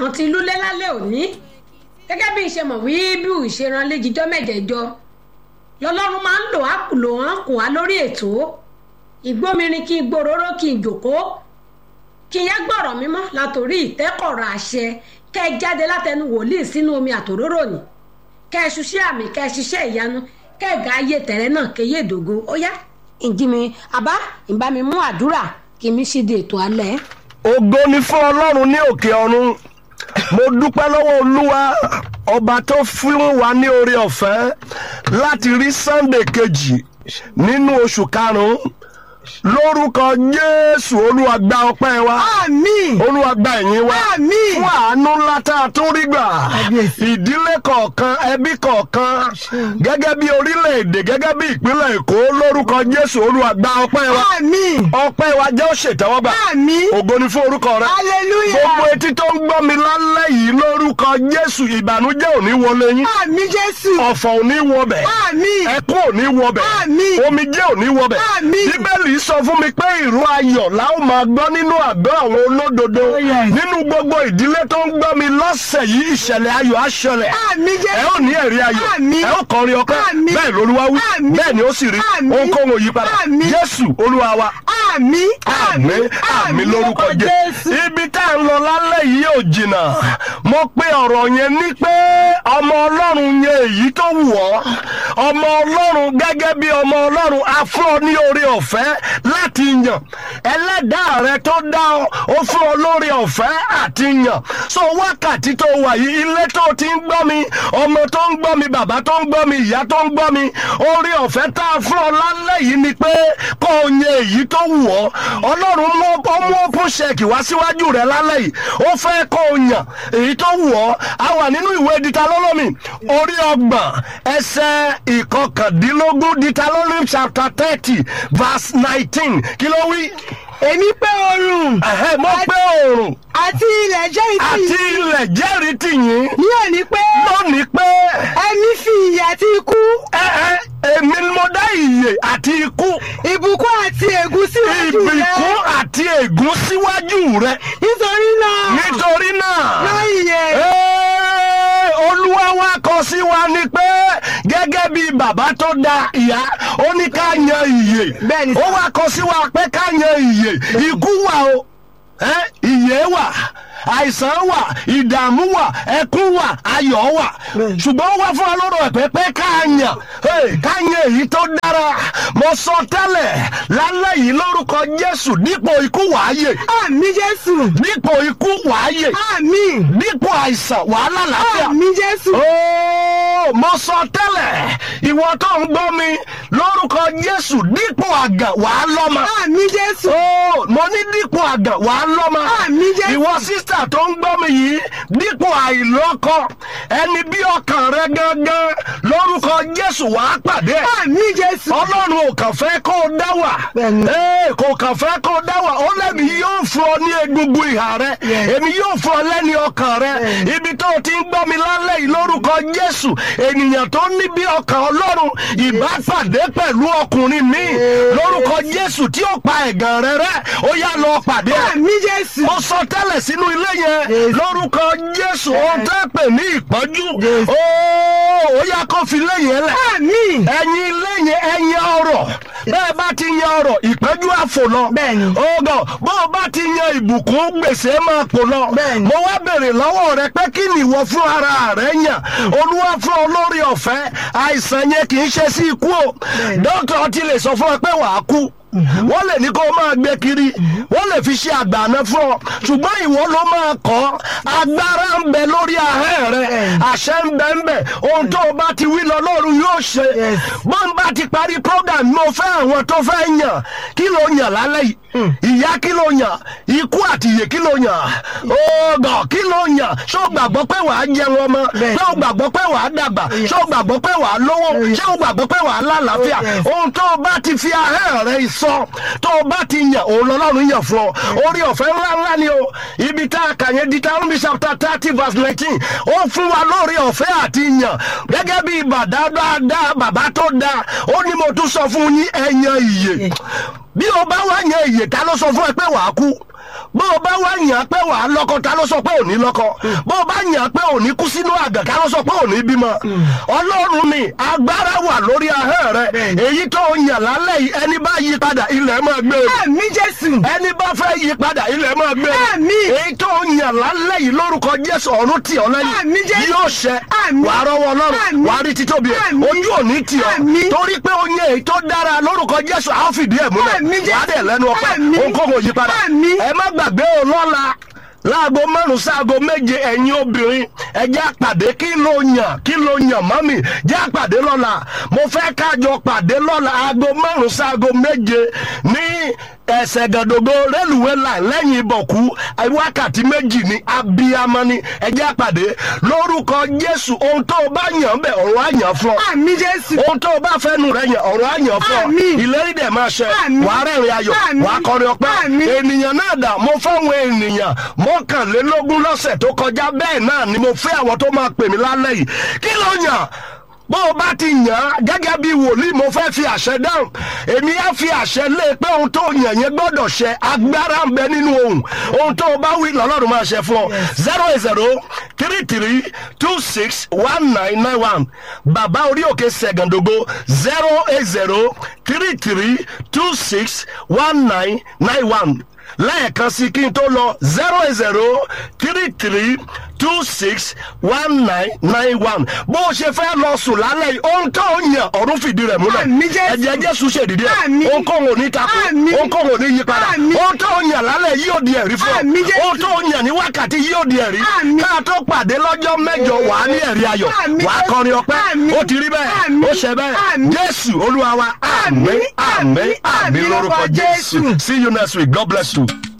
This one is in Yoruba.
kan ti lúlé lálẹ́ òní gẹ́gẹ́ bí ìṣe mọ̀ wí bí ìṣeran léjijọ́ mẹ́jẹ̀jọ lọ́lọ́run máa ń lò á lò wọ́n kù wá lórí ètò ìgbómirin kí n gbòòrò kí n jòkó kí n yá gbọ́rọ̀ mímọ́ látòrí ìtẹ́kọ̀rọ̀ àṣẹ kẹ́ ẹ jáde látẹnu wòlíì sínú omi àtòróró ni kẹ́ ẹ ṣiṣẹ́ àmì kẹ́ ẹ ṣiṣẹ́ ìyanu kẹ́ ẹ ga ayé tẹ̀rẹ́ náà kéye ìdògo ó yá ìjì mi àbá ìbá mi mú àdúrà kí mi ṣe di ètò alẹ́. ògo ni fún ọlọ́run ní òkè ọ̀run mo dúpẹ́ lọ́wọ́ olúwa ọba tó fún wa ní oore ọ̀fẹ́ láti rí sunday kejì nínú oṣù karùn-ún lórúkọ jésù olúwa gba ọpẹ́ wa àmín olúwa gba ẹ̀yìn wa Àmín. fún àánú ńlá tá a tún rí gbà ìdílé kọ̀ọ̀kan ẹbí kọ̀ọ̀kan gẹ́gẹ́ bí orílẹ̀-èdè gẹ́gẹ́ bí ìpínlẹ̀ èkó lórúkọ jésù olúwa gba ọpẹ́ wa àmín ọpẹ́ wa jẹ́ òṣètẹ́wọ́gbà àmín ògo ni fún orúkọ rẹ hallelujah gbogbo etí tó ń gbọ́ mi lálẹ́ yìí lórúkọ jésù ìbànújẹ́ ò ní wọlé yín àmín jésù ọ̀fọ̀ ò ní wọbẹ̀ àmín ẹkún ò ní wọbẹ̀ Àmín. omijé ò ní wọbẹ̀ Àmín. bíbélì sọ fún mi pé ìró ayọ̀ la ó máa gbọ́ nínú àgọ́ àwọn olódodo Oh, yes. nínú gbogbo ìdílé tó ń gbọ́ mi lọ́sẹ̀ yìí ìṣẹ̀lẹ̀ ayọ̀ á ṣẹlẹ̀ àmín ẹ jésù ó ní ẹ̀rí ayọ̀ Àmín. ẹ ó kọrin ọpẹ́ Àmín. bẹ́ẹ̀ lolúwa wí Àmín. bẹ́ẹ̀ ni ó sì rí Àmín. ohunkóhun òyípadà Àmín. jésù olúwa wa àmín àmín àmín lórúkọ jésù. ibi tá à ń lọ lálẹ́ yìí ò jìnnà mo pe ọ̀rọ̀ yẹn ní pé ọmọ ọlọ́run yẹn èyí tó wù ọ́ ọmọ ọlọ́run gẹ́gẹ́ bí ọmọ ọlọ́run a fún ọ ní oore ọ̀fẹ́ láti yàn ẹlẹ́dàá rẹ tó dá ọ ó fún ọ lóore ọ̀fẹ́ àti yàn so wákàtí tó wà yìí ilé tó ti ń gbọ́ mi ọmọ tó ń gbọ́ mi bàbá tó ń gbọ́ mi ìyá tó ń gbọ́ mi oore ọ̀fẹ́ tá a fún ọ lálẹ́ yìí ni pé kó o yan èyí tó wù ọ́ ọlọ́run mú ó mú open check wá síwájú rẹ lálẹ́ yìí ó fẹ́ kó o yàn èyí tó wù ọ́ a wà nínú ìwé ditalólómì orí ọgbọ̀n ẹsẹ̀ ìkọkàndínlógún ditalólómì chapter thirty verse nineteen kí ló wí. èmi pé oorun Ẹ̀hẹ́, mo pé oòrùn àti ilẹ̀ jẹ́ ìtì àti ilẹ̀ jẹ́rìí tì yín ní òní pé lónìí pé ẹ̀mí fi ìyè àti ikú ẹ ẹ èmi ni mo dá ìyè àti ikú ìbùkún àti ègún síwájú rẹ ìbìkún àti ègún síwájú rẹ nítorí náà nítorí náà. lọ ìyè Ee, olúwa wa kọ sí wa ni pé gẹ́gẹ́ bí bàbá tó da ìyá ó ní ká yan ìyè Bẹ́ẹ̀ni ó wá kọ sí wa pé ká yan ìyè ikú wà o ẹ́, ìyè wà àìsàn wà ìdààmú wà ẹkún wà ayọ̀ wà Bẹ́ẹ̀ni. ṣùgbọ́n ó wá fún wa lọ́rọ̀ ẹ̀pẹ́ pé ká yàn hey, ká yan èyí tó dára mo sọ tẹ́lẹ̀ lálẹ́ yìí lórúkọ jésù dípò ikú wàáyè àmín jésù dípò ikú wàáyè àmín dípò àìsàn wàhálà láfíà. àmín jésù Ó mo sọ tẹ́lẹ̀ ìwọ tó ń gbọ́ mi lórúkọ Jésù dípò àgàn wàá lọ́mọ. àmín jésù Ó mo ní dípò àgàn wàá lọ́mọ. Àmín Jésù. Ìwọ sísà tó ń gbọ́ mi yìí dípò àìlọ́kọ ẹni bí ọkàn rẹ gangan lórúkọ Jésù wàá pàdé ẹ̀ àmín jésù ọlọ́run ò kàn fẹ́ kó o dá wà Bẹ́ẹ̀ni. Ee, kò kàn fẹ́ kó o dá wà ó lẹ́mi yóò fún ọ ní egungun ìhà rẹ Yes. èmi yóò fún ọ lẹ́ni ọkàn rẹ Bẹ́ẹ̀ni. ibi tó o ti ń gbọ́ mi lálẹ́ yìí lórúkọ jésù ènìyàn tó ní bí ọkàn ọlọ́run ìbá pàdé pẹ̀lú ọkùnrin mi Yes. lórúkọ jésù tí ó pa ẹ̀gàn rẹ rẹ ó yá lọ pàdé ẹ̀ àmín jésù mo sọ tẹ́lẹ̀ sínú ilé yẹn Yes. lórúkọ jésù ohun tẹ́ pè ní ìpọ́njú Yes. ó ó yá kó fi lé yẹn lẹ̀ àmín ẹ̀yin ilé yẹn ẹ̀yin ọrọ̀ bẹ́ẹ̀ bá ti yan ọrọ̀ ìpẹ́jù àfò lọ. Bẹ́ẹ̀ni. ọgọ bó o bá ti yan ìbùkún gbèsè máa pò lọ. Bẹ́ẹ̀ni. mo wá béèrè lọ́wọ́ rẹ pé kí ni ìwọ fún ara rẹ yàn olúwa fún ọ lórí ọ̀fẹ́ àìsàn yẹn kì í ṣe sí ikú o Bẹ́ẹ̀ni. dókítà ti lè sọ fún ọ pé wàá kú wọ́n lè ní kó o máa gbé kiri wọ́n lè fi ṣe àgbàna fún ọ ṣùgbọ́n ìwọ ló máa kọ́ agbára ń bẹ lórí ahẹ́ rẹ Bẹ́ẹ̀ni. àṣẹ ń bẹ ń bẹ ohun tó o bá ti wí lọ lọ́run yóò ṣe Yes. bọ́n bá ti parí program mo fẹ́ àwọn tó fẹ́ yàn kí ló yàn lálẹ́ yìí ìyá kí ló yàn ikú àti ìyè kí ló yàn ọgọ kí ló yàn ṣé o gbàgbọ́ pé wàá jẹun ọmọ Bẹ́ẹ̀ni. ṣé o gbàgbọ́ pé wàá dàgbà Yes. ṣé o gbàgbọ́ pé wàá lówó Yes. ṣé o gbàgbọ́ pé wàá lálàáfíà Oh, yes. ohun tó o bá ti fi ahẹ́ rẹ sọ tó o bá ti yàn òun lọ́lọ́run yàn fún ọ orí ọ̀fẹ́ ńlá ńlá ni o ibi tá a kà yẹn di Deuteronomy chapter thirty verse nineteen ó fún wa lórí ọ̀fẹ́ àti yàn gẹ́gẹ́ bí bàdá dáadáa bàbá tó dáa ó ní mo tún sọ fún yín ẹ yan ìyè bí o bá wá yan ìyè ta ló sọ fún ẹ pé wàá kú bó o bá wá yàn pé wàá lọ́kọ ta ló sọ pé ò ní lọ́kọ bó o bá yàn pé ò ní kú sínú àgàn ta ló sọ pé ò ní bímọ ọlọ́run ni agbára wà lórí ahọ́n rẹ èyí tó yàn lálẹ́ yìí ẹni bá yí padà ilẹ̀ máa gbé e àmì jésù ẹni bá fẹ́ yí padà ilẹ̀ máa gbé e Àmín. èyí tó yàn lálẹ́ yìí lórúkọ jésù ọ̀run tì ọ́ lẹ́yìn Àmín, Jésù. yóò ṣẹ Àmín. wàá rọwọ́ ọlọ́run Àmín. wàá rí títóbi ẹ̀ Àmín. ojú òní tì ọ́ Àmín. torí pé ó yẹ èyí tó dára lórúkọ jésù á fìdí ẹ̀ múlẹ̀ Àmín, Jésù. wàá dẹ̀ lẹ́nu ọpẹ́ Àmín. ohunkóhun ò yí padà Àmín. ẹ má gbàgbé o lọ́la láago márùn sáago méje ẹ̀yin obìnrin ẹ jẹ́ àpàdé kí ló yàn kí ló yàn mọ́mì jẹ́ àpàdé lọ́la mo fẹ́ kájọ pàdé lọ́la aago márùn sáago méje ní ẹsẹ̀ gàdógó rélùwé là lẹ́yìn ìbọ̀kú wákàtí méjì ní abiyamọ ni ẹ jẹ́ àpàdé lórúkọ jésù ohun tó o bá yàn bẹ̀ ọ̀run á yàn fún ọ àmì jésù ohun tó o bá fẹ́nu rẹ̀ yàn ọ̀run á yàn fún ọ Àmín. ìlérí dẹ̀ máa ṣẹ Àmín. wàá rẹ̀rìn ayọ̀ Àmín. wàá kọrin ọpẹ́ Àmín. ènìyàn náà dà mo fáwọn ènìyàn mọ́kànlélógún lọ́sẹ̀ tó kọjá bẹ́ẹ̀ náà ni mo fẹ́ àwọn tó máa pè mí lálẹ́ yìí kí ló yàn bó o bá ti yàn án gẹ́gẹ́ bí wòlíì mo fẹ́ fi àṣẹ dáhùn èmi á fi àṣẹ lé pé ohun tó yàn yẹn gbọ́dọ̀ ṣẹ agbára ń bẹ nínú ohun ohun tó o bá wí lọ́lọ́run máa ṣe fún ọ zero eight zero three three two six one nine nine one bàbá orí òkè sẹ̀gàndógó zero eight zero three three two six one nine nine one lẹ́ẹ̀kan sí kí n tó lọ zero eight zero three three two six one nine nine one bó o ṣe fẹ́ lọ sùn lálẹ́ yìí ohun tó ń yàn ọ̀run fìdí rẹ̀ múlẹ̀ Àmín, Jésù. ẹ̀jẹ̀ jésù ṣèdídé ẹ̀ Àmín. ohunkóhun ò ní takò Àmín. ohunkóhun ò ní yí padà Àmín. ohun tó ń yàn lálẹ́ yìí yóò di ẹ̀rí fún Àmín, ọ Jésù. ohun tó ń yàn ní wákàtí yìí yóò di ẹ̀rí Àmín. ká tó pàdé lọ́jọ́ mẹ́jọ wà á ní ẹ̀rí ayọ̀ Àmín, wà á Jésù. kọrin ọpẹ́ Àmín. ó ti rí bẹ́ẹ̀ Àmín. ó ṣe bẹ́ẹ̀ Àmín. jésù olúwa wa àmín Àmín, àmín àmín, àmín àmín lórúkọ lórúkọ jésù Jésù. see you next week god bless you.